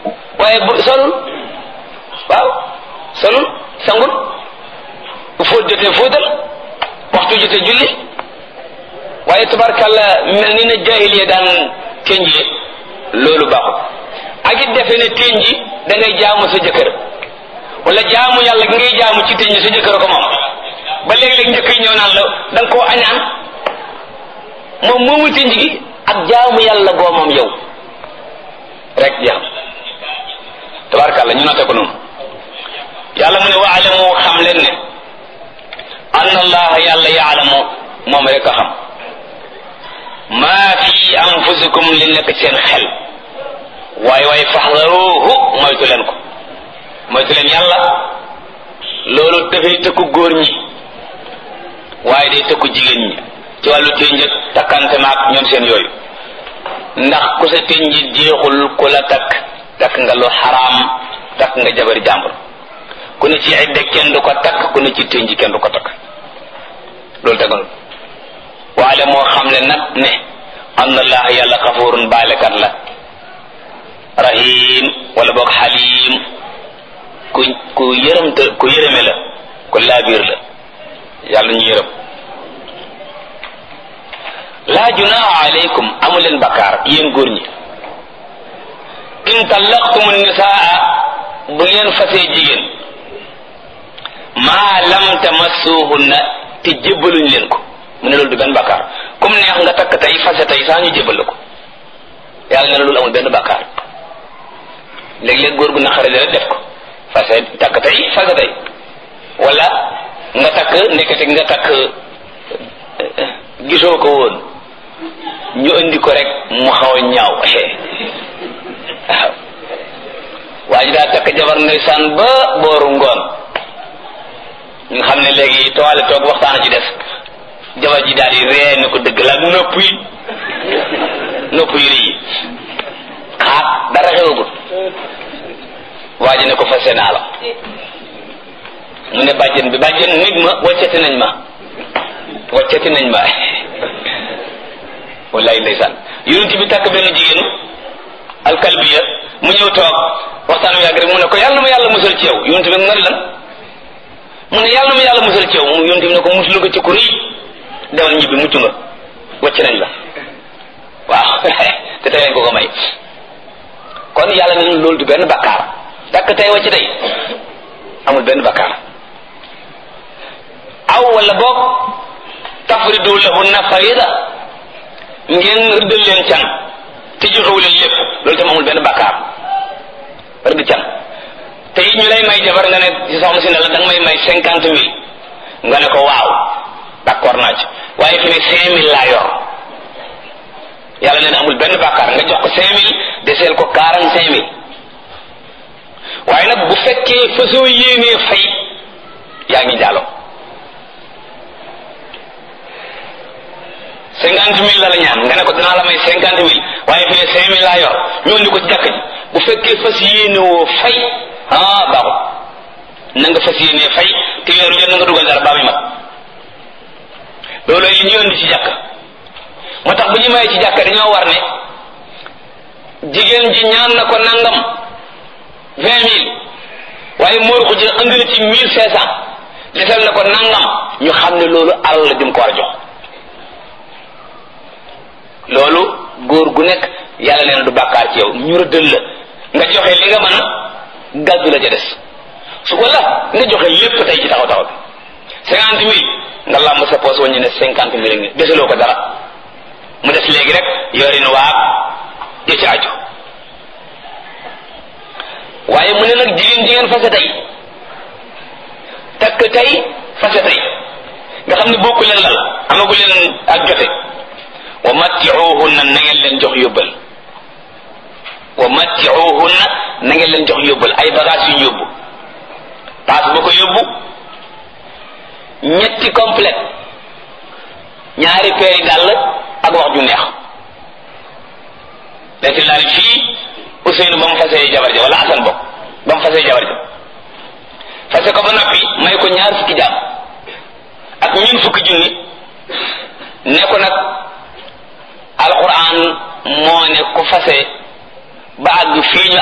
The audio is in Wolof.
waaye bu solul waaw solul sangul bu fóot jotee fóotal waxtu jotee julli waaye tabarkàlla mel ni na jaahiliya daan ténjee loolu baaxul ak it defe ne ténji da ngay jaamu sa jëkkër wala jaamu yàlla gi ngay jaamu ci ténji sa jëkkër ko moom ba léeg-léeg njëkk yi ñëw naan la da nga koo añaan moom moomu ténji gi ak jaamu yàlla goo moom yow rek jeex tabarkàlla ñu noté ko noonu yàlla mu ne waalamu xam leen ne anna allaha yàlla yaalamu moom rek a xam maa fi anfusikum li nekk seen xel waaye waaye faxdaruhu moytu leen ko moytu leen yàlla loolu dafay tëkku góor ñi waaye day tëkku jigéen ñi ci wàllu ténj ak takkante maak ñoom seen yooyu ndax ku sa ténj jeexul ku la takk takk nga lu xaraam takk nga jabari jàmbur ku ne ci idda kenn du ko takk ku ne ci ténj kenn du ko takk loolu tegoon waale moo xam ne nag ne anna allah yàlla xafurun baalekat la rahim wala boog xalim ku ku yërëmte ku yërëme la ku laabiir la yàlla ñu yërëm laa junaaha aleykum amu leen bakkaar yéen góor ñi in tallaqtum nisaa bu ngeen fasee jigéen maa lam tamassuhunna te jébbaluñ leen ko mu ne loolu du benn bakkaar comme neex nga takk tey fase tey saa ñu jébbal la ko yàlla ne loolu amul benn bakkaar léeg-léeg góor gu naqare rek def ko fase takk tey fase tey wala nga takk nekkati nga takk gisoo ko woon ñu indi ko rek mu xaw a ñaaw waaw waa ji daa takk jabar ndeysaan ba booru ngoon nga xam ne léegi toile toog waxtaan ci des jabar ji daal di ree ne ko dëgg la ak nopp yi nopp yi rëy yi xaat dara xewagul waa ji ne ko fase naa la mu ne bàjjen bi bàjjen nit ma waccati nañ ma waccati nañ ma wallaay ndeysaan yonent bi takk benn jigéenu alkalbiya mu ñëw toog waxtaan wi yàgg rek mu ne ko yàlla na ma yàlla musal ci yow yonent bi nga lan mu ne yàlla na ma yàlla musal ci yow mu yonent bi ne ko muslu ko ci ku rëy demal ñibbi mucc nga wacc nañ la waaw te tey ko ko may kon yàlla ne loolu du benn bakkaar takk tey wacc tey amul benn bakkaar aw wala boog tafridu lahunna farida ngeen rëddal leen can te joxewu leen lépp loolu tam amul benn bakkaar rëdd can te it ñu lay may jabar nga ne ci soxna si ne la da nga may may cinquante mille nga ne ko waaw d'accord naa ci waaye fi ne cinq mille laa yor yàlla nee na amul benn bakkaar nga jox ko cinq mille deseel ko quarante cinq mille waaye nag bu fekkee fasoo yéenee fay yaa ngi jàlloo cinquante mille la la ñaan nga ne ko dinaa la may cinquante mille waaye fi ne cinq mille laa yor ñu indi ko ci jàkk ji bu fekkee fas yéene woo fay ah baaxul na nga fas yéenee fay te weeru jot na nga dugal dara baa muy mat loolu li ñu indi ci jàkk moo tax bu ñu mayee ci jàkk dañoo war ne jigéen ji ñaan na ko nangam vingt mille waaye mooy ko ji indi na ci mille cinq cent desal na ko nangam ñu xam ne loolu alal la jëm ko war a jox loolu góor gu nekk yàlla nee na du bàkkaar ci yow ñu rëddal la nga joxe li nga mën a gàddu la ca des su ko la nga joxe lépp tey ci taxaw taxaw bi cinquante mille nga làmb sa poos waññu ne cinquante mille ngi desaloo ko dara mu des léegi rek yorin waab ya ci aju waaye mu ne nag jigéen jigéen fase tey takk tey fase tey nga xam ne bokku leen lal amagu leen ak jote wa mattiuhunna na ngeen leen jox yóbbal wa mattiuhunna na ngeen leen jox yóbbal ay bagage yu ñu yóbbu paas ba ko yóbbu ñetti complète ñaari peeri dàll ak wax ju neex léegi laal fii Ousseynou ba mu fasee jabar ja wala Assane bokk ba mu fasee jabar ja fase ko ba noppi may ko ñaar fukki jaam ak ñun fukki junni ne ko nag alquran moo ne ku fase ba àgg fii ñu